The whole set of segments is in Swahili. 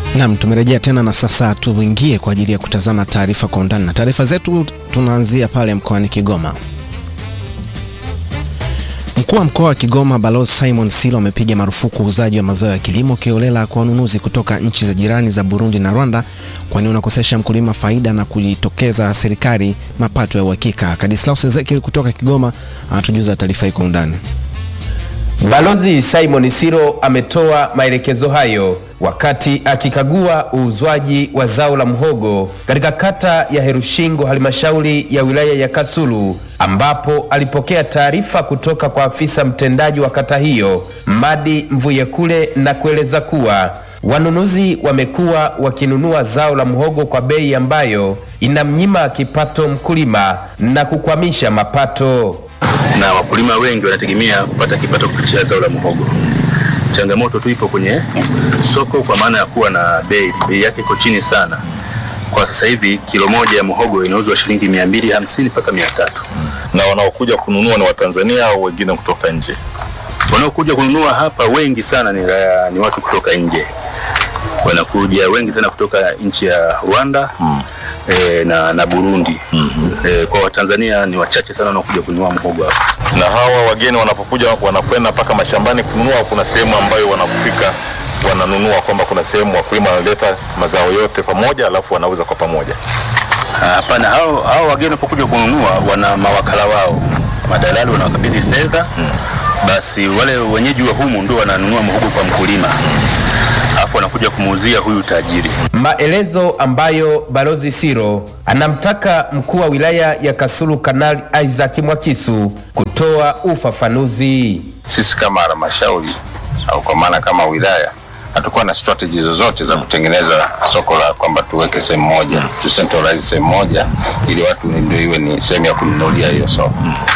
Naam, tumerejea tena na sasa tuingie kwa ajili ya kutazama taarifa kwa undani, na taarifa zetu tunaanzia pale mkoani Kigoma. Mkuu wa mkoa wa Kigoma Balozi Simon Silo amepiga marufuku uuzaji wa mazao ya kilimo kiolela kwa wanunuzi kutoka nchi za jirani za Burundi na Rwanda, kwani unakosesha mkulima faida na kujitokeza serikali mapato ya uhakika. Kadislaus Ezekiel kutoka Kigoma anatujuza taarifa hii kwa undani. Balozi Simon Siro ametoa maelekezo hayo wakati akikagua uuzwaji wa zao la mhogo katika kata ya Herushingo halmashauri ya wilaya ya Kasulu ambapo alipokea taarifa kutoka kwa afisa mtendaji wa kata hiyo Madi Mvuyekule na kueleza kuwa wanunuzi wamekuwa wakinunua zao la mhogo kwa bei ambayo inamnyima kipato mkulima na kukwamisha mapato na wakulima wengi wanategemea kupata kipato kupitia zao la muhogo. Changamoto tu ipo kwenye soko, kwa maana ya kuwa na bei, bei yake iko chini sana. Kwa sasa hivi kilo moja ya muhogo inauzwa shilingi mia mbili hamsini mpaka mia tatu na wanaokuja kununua ni Watanzania au wengine kutoka nje? Wanaokuja kununua hapa wengi sana ni, ni watu kutoka nje, wanakuja wengi sana kutoka nchi ya Rwanda hmm. E, na, na Burundi mm -hmm. E, kwa Watanzania ni wachache sana wanaokuja kununua mhogo hapa. Na hawa wageni wanapokuja wanakwenda mpaka mashambani kununua, kuna sehemu ambayo wanapofika wananunua, kwamba kuna sehemu wakulima wanaleta mazao yote pamoja alafu wanauza kwa pamoja? Hapana, hao, hao wageni wanapokuja kununua wana mawakala wao, madalali wanawakabidhi fedha hmm. Basi wale wenyeji wa humu ndio wananunua mhogo kwa mkulima alafu anakuja kumuuzia huyu tajiri. Maelezo ambayo Balozi Siro anamtaka mkuu wa wilaya ya Kasulu Kanali Isaac Mwakisu kutoa ufafanuzi. Sisi kama halmashauri au kwa maana kama wilaya hatukuwa na strategy zozote za kutengeneza soko la kwamba tuweke sehemu moja, tu centralize sehemu moja ili watu ndio iwe ni sehemu ya kununulia hiyo soko.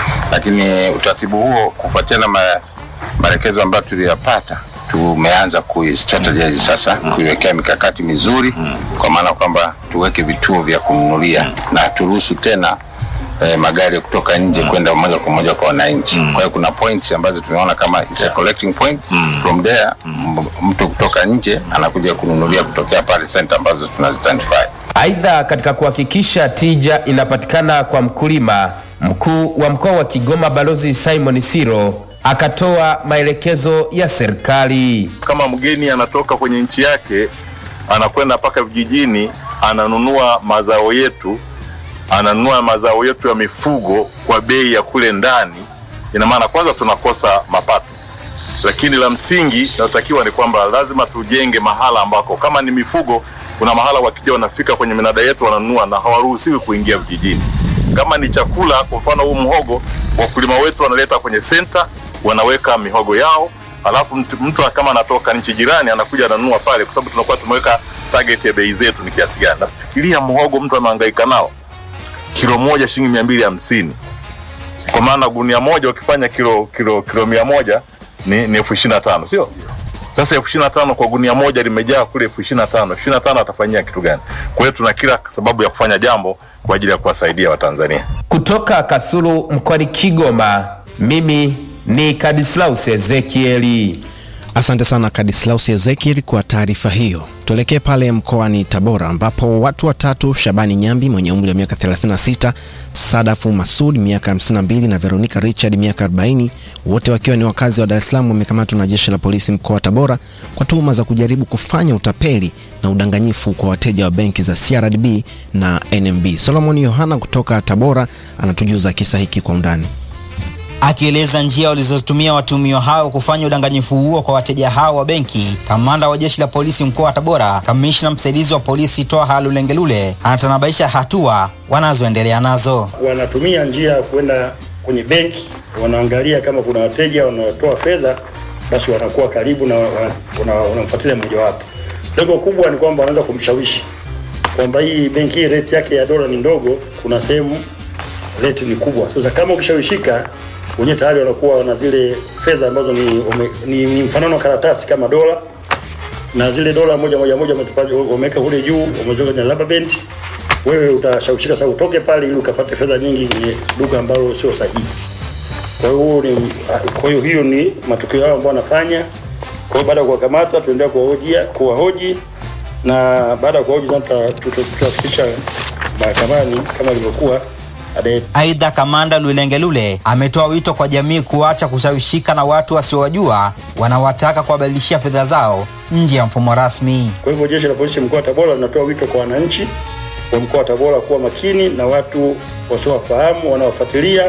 Lakini utaratibu huo kufuatiana na maelekezo ambayo tuliyapata tumeanza kuistrategize sasa, kuiwekea mikakati mizuri, kwa maana kwamba tuweke vituo vya kununulia na turuhusu tena eh, magari kutoka nje kwenda moja kwa moja kwa wananchi. Kwa hiyo kuna points ambazo tunaona kama is a collecting point from there, mtu kutoka nje anakuja kununulia kutokea pale center ambazo tunazidentify. Aidha, katika kuhakikisha tija inapatikana kwa mkulima, mkuu wa mkoa wa Kigoma Balozi Simon Siro akatoa maelekezo ya serikali. Kama mgeni anatoka kwenye nchi yake anakwenda mpaka vijijini, ananunua mazao yetu, ananunua mazao yetu ya mifugo kwa bei ya kule ndani, ina maana kwanza tunakosa mapato, lakini la msingi linalotakiwa ni kwamba lazima tujenge mahala ambako kama ni mifugo, kuna mahala wakija wanafika kwenye minada yetu wananunua na hawaruhusiwi kuingia vijijini. Kama ni chakula, kwa mfano huu mhogo, wakulima wetu wanaleta kwenye senta wanaweka mihogo yao, alafu mtu, mtu kama anatoka nchi jirani anakuja ananunua pale, kwa sababu tunakuwa tumeweka target ya bei zetu ni kiasi gani. Nafikiria mhogo mtu anahangaika nao kilo moja shilingi mia mbili hamsini kwa maana gunia moja ukifanya kilo kilo kilo mia moja ni, ni elfu ishirini na tano sio? Sasa elfu ishirini na tano kwa gunia moja limejaa kule elfu ishirini na tano elfu ishirini na tano atafanyia kitu gani? Kwa hiyo tuna kila sababu ya kufanya jambo kwa ajili ya kuwasaidia Watanzania. Kutoka Kasulu mkoani Kigoma, mimi ni Kadislaus Ezekieli. Asante sana Kadislaus Ezekiel kwa taarifa hiyo. Tuelekee pale mkoani Tabora ambapo watu watatu, Shabani Nyambi mwenye umri wa miaka 36, Sadafu Masud miaka 52 na Veronica Richard miaka 40, wote wakiwa ni wakazi wa Dar es Salaam wamekamatwa na jeshi la polisi mkoa wa Tabora kwa tuhuma za kujaribu kufanya utapeli na udanganyifu kwa wateja wa benki za CRDB na NMB. Solomon Yohana kutoka Tabora anatujuza kisa hiki kwa undani. Akieleza njia walizotumia watuhumiwa hao kufanya udanganyifu huo kwa wateja hao wa benki, kamanda wa jeshi la polisi mkoa wa Tabora, kamishna msaidizi wa polisi Twaha Lulengelule anatanabaisha hatua wanazoendelea nazo. Wanatumia njia ya kwenda kwenye benki, wanaangalia kama kuna wateja wanaotoa fedha, basi wanakuwa karibu na wanamfuatilia mmojawapo. Lengo kubwa ni kwamba wanaweza kumshawishi kwamba hii benki hii rate yake ya dola ni ndogo, kuna sehemu rate ni kubwa. Sasa kama ukishawishika wenyewe tayari wanakuwa wana zile fedha ambazo ni, ume, ni, ni mfanano wa karatasi kama dola na zile dola moja moja moja wameweka kule juu, wameziweka kwenye rubber band. Wewe utashawishika sasa utoke pale ili ukapate fedha nyingi kwenye duka ambalo sio sahihi. Kwa hiyo ni kwa hiyo hiyo ni matukio yao ambayo wanafanya. Kwa hiyo baada ya kuwakamata, tuendelea kuwahojia kuwahoji na baada ya kuhoji sasa tutafikisha mahakamani kama ilivyokuwa anaye Aidha, kamanda Lulengelule ametoa wito kwa jamii kuacha kushawishika na watu wasiowajua wanaowataka kuwabadilishia fedha zao nje ya mfumo rasmi. Kwa hivyo jeshi la polisi mkoa wa Tabora linatoa wito kwa wananchi wa mkoa wa Tabora kuwa makini na watu wasiowafahamu wanaofuatilia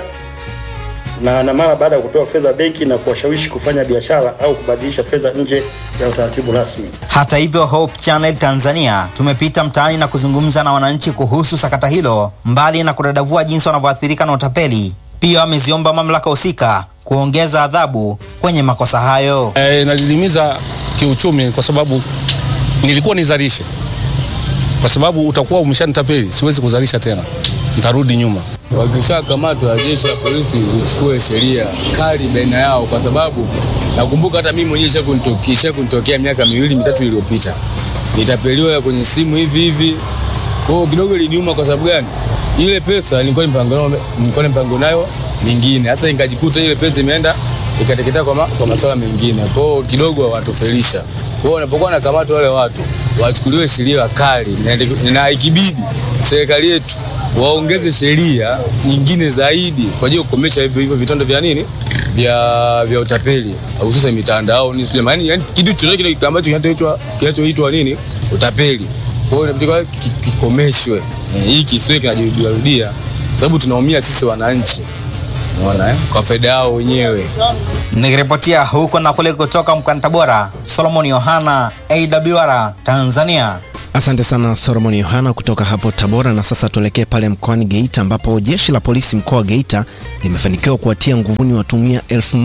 na na mara baada ya kutoa fedha benki na kuwashawishi kufanya biashara au kubadilisha fedha nje ya utaratibu rasmi. Hata hivyo, Hope Channel Tanzania tumepita mtaani na kuzungumza na wananchi kuhusu sakata hilo. Mbali na kudadavua jinsi wanavyoathirika na utapeli, pia wameziomba mamlaka husika kuongeza adhabu kwenye makosa hayo. e, inadidimiza kiuchumi kwa sababu nilikuwa nizalishe, kwa sababu utakuwa umeshanitapeli, siwezi kuzalisha tena, nitarudi nyuma. wakishakamatwa jeshi la polisi lichukue sheria kali baina yao, kwa sababu nakumbuka hata mimi mwenyewe isha kunitokea miaka miwili mitatu iliyopita, nitapeliwa ya kwenye simu hivi hivi. Kwa hiyo kidogo iliniuma. Kwa sababu gani? Ile pesa nilikuwa nimepango nayo, nilikuwa nimepango nayo mingine, hasa nikajikuta ile pesa imeenda ikateketea kwa, ma, kwa masuala mengine. Kwa hiyo kidogo watufelisha. Kwa hiyo wanapokuwa nakamata wale watu wachukuliwe sheria kali, na- na ikibidi serikali yetu waongeze sheria nyingine zaidi kwa ajili ya kukomesha hivyo hivyo vitendo vya nini vya vya utapeli hususan mitandaoni, sio maana yani kitu chochote kile ambacho kinachoitwa kinachoitwa nini utapeli. Kwa hiyo inabidi ki- kikomeshwe, Eh, hii kisiwe kinajirudia rudia, sababu tunaumia sisi wananchi, unaona eh, kwa faida yao wenyewe. Nikiripotia huko na kule kutoka mkoani Tabora, Solomon Yohana, AWR Tanzania. Asante sana Solomon Yohana kutoka hapo Tabora. Na sasa tuelekee pale mkoani Geita ambapo jeshi la polisi mkoa wa Geita limefanikiwa kuwatia nguvuni watumia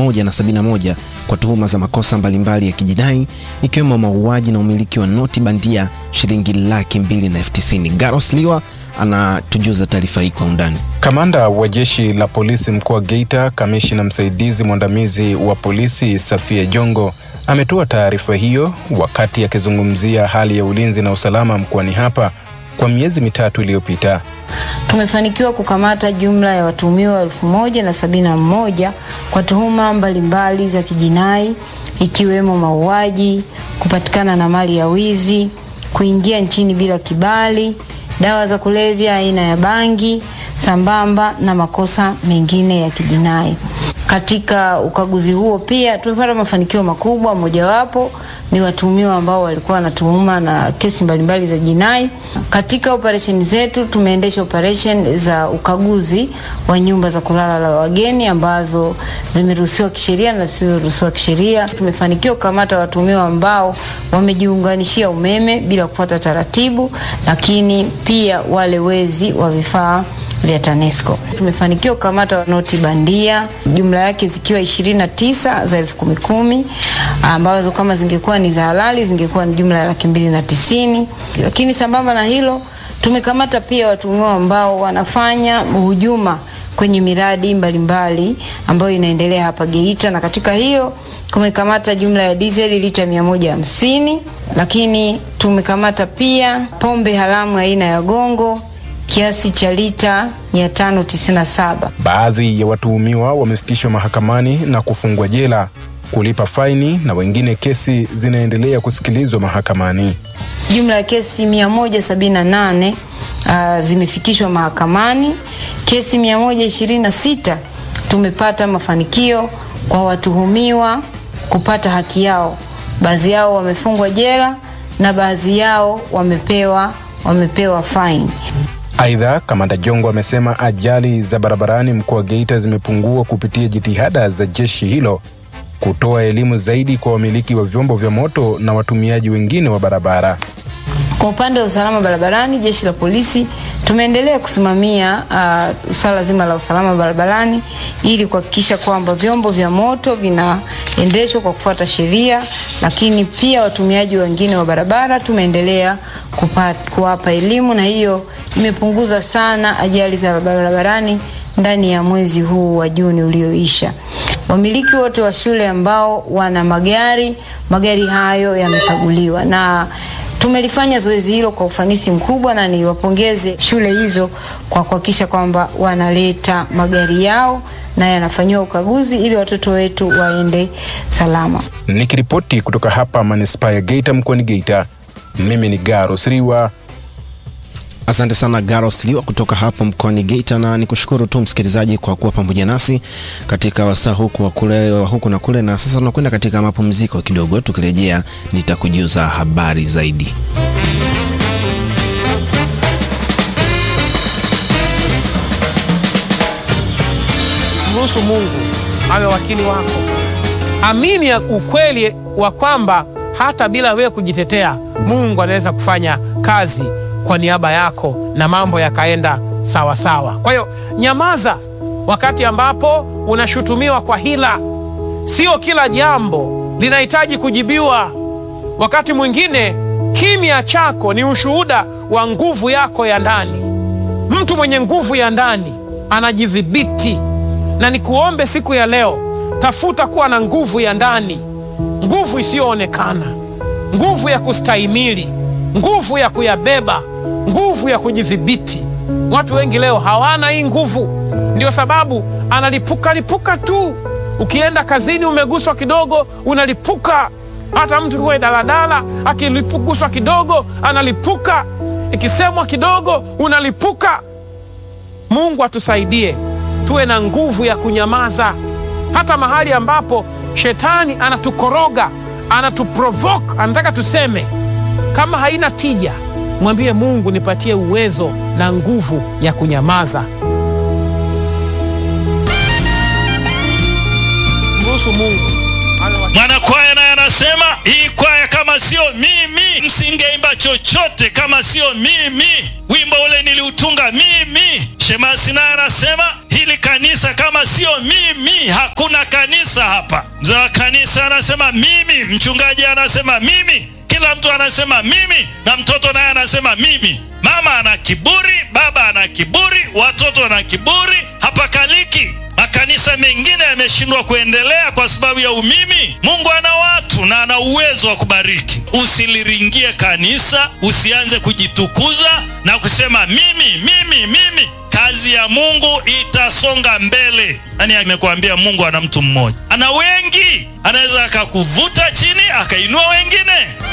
1071 kwa tuhuma za makosa mbalimbali ya kijinai ikiwemo mauaji na umiliki wa noti bandia shilingi laki mbili na elfu tisini. Garos Liwa anatujuza taarifa hii kwa undani. Kamanda wa jeshi la polisi mkoa wa Geita, kamishina msaidizi mwandamizi wa polisi Safia Jongo ametoa taarifa hiyo wakati akizungumzia hali ya ulinzi na usalama mkoani hapa kwa miezi mitatu iliyopita. Tumefanikiwa kukamata jumla ya watuhumiwa elfu moja na sabini na moja kwa tuhuma mbalimbali za kijinai ikiwemo mauaji, kupatikana na mali ya wizi, kuingia nchini bila kibali, dawa za kulevya aina ya bangi, sambamba na makosa mengine ya kijinai. Katika ukaguzi huo pia tumepata mafanikio makubwa, mojawapo ni watuhumiwa ambao walikuwa wanatuhuma na kesi mbalimbali za jinai. Katika operesheni zetu tumeendesha operesheni za ukaguzi wa nyumba za kulala la wageni ambazo zimeruhusiwa kisheria na zisizoruhusiwa kisheria. Tumefanikiwa kukamata watuhumiwa ambao wamejiunganishia umeme bila kufuata taratibu, lakini pia wale wezi wa vifaa vya TANESCO. Tumefanikiwa kukamata noti bandia jumla yake zikiwa 29 za elfu kumi kumi ambazo kama zingekuwa ni za halali zingekuwa ni jumla ya laki mbili na tisini. Lakini sambamba na hilo tumekamata pia watuhumiwa ambao wanafanya hujuma kwenye miradi mbalimbali ambayo inaendelea hapa Geita, na katika hiyo tumekamata jumla ya dizeli lita 150, lakini tumekamata pia pombe haramu aina ya gongo kiasi cha lita 597. Baadhi ya watuhumiwa wamefikishwa mahakamani na kufungwa jela, kulipa faini na wengine kesi zinaendelea kusikilizwa mahakamani. Jumla ya kesi 178 uh, zimefikishwa mahakamani. Kesi 126 tumepata mafanikio kwa watuhumiwa kupata haki yao. Baadhi yao wamefungwa jela na baadhi yao wamepewa wamepewa faini. Aidha, kamanda Jongo amesema ajali za barabarani mkoa wa Geita zimepungua kupitia jitihada za jeshi hilo kutoa elimu zaidi kwa wamiliki wa vyombo vya moto na watumiaji wengine wa barabara. Kwa upande wa usalama barabarani, jeshi la polisi tumeendelea kusimamia uh, swala zima la usalama barabarani ili kuhakikisha kwamba vyombo vya moto vinaendeshwa kwa kufuata sheria, lakini pia watumiaji wengine wa barabara tumeendelea kupa- kuwapa elimu, na hiyo imepunguza sana ajali za barabarani ndani ya mwezi huu wa Juni ulioisha. Wamiliki wote wa shule ambao wana magari, magari hayo yamekaguliwa na tumelifanya zoezi hilo kwa ufanisi mkubwa, na niwapongeze shule hizo kwa kuhakikisha kwamba wanaleta magari yao na yanafanyiwa ukaguzi ili watoto wetu waende salama. Nikiripoti kutoka hapa manispaa ya Geita mkoani Geita, Mimi ni Garus Riwa. Asante sana Garos Liwa kutoka hapo mkoani Geita, na nikushukuru tu msikilizaji kwa kuwa pamoja nasi katika wasaa huku wa kule wa huku na kule, na sasa tunakwenda katika mapumziko kidogo. Tukirejea nitakujuza habari zaidi. Mruhusu Mungu awe wakili wako. Amini ya ukweli wa kwamba hata bila wewe kujitetea, Mungu anaweza kufanya kazi kwa niaba yako na mambo yakaenda sawa sawa. Kwa hiyo nyamaza wakati ambapo unashutumiwa kwa hila. Sio kila jambo linahitaji kujibiwa. Wakati mwingine kimya chako ni ushuhuda wa nguvu yako ya ndani. Mtu mwenye nguvu ya ndani anajidhibiti, na nikuombe siku ya leo, tafuta kuwa na nguvu ya ndani, nguvu isiyoonekana, nguvu ya kustahimili, nguvu ya kuyabeba, nguvu ya kujidhibiti. Watu wengi leo hawana hii nguvu, ndio sababu analipuka lipuka tu. Ukienda kazini umeguswa kidogo, unalipuka. Hata mtu kuwe daladala akiguswa kidogo analipuka, ikisemwa kidogo unalipuka. Mungu atusaidie tuwe na nguvu ya kunyamaza, hata mahali ambapo shetani anatukoroga, anatuprovoke, anataka tuseme. Kama haina tija, mwambie Mungu, nipatie uwezo na nguvu ya kunyamaza. Mruhusu Mungu Mwanakwaya naye anasema hii kwaya kama sio mimi msingeimba chochote, kama sio mimi. Wimbo ule niliutunga mimi. Shemasi naye anasema hili kanisa kama sio mimi hakuna kanisa hapa. Mzee wa kanisa anasema mimi, mchungaji anasema mimi, kila mtu anasema mimi, na mtoto naye anasema mimi. Mama ana kiburi, baba ana kiburi, watoto wana kiburi, hapakaliki. Makanisa mengine yameshindwa kuendelea kwa sababu ya umimi. Mungu ana watu na ana uwezo wa kubariki. Usiliringie kanisa, usianze kujitukuza na kusema mimi, mimi, mimi. Kazi ya Mungu itasonga mbele. Nani amekuambia Mungu ana mtu mmoja? Ana wengi, anaweza akakuvuta chini akainua wengine.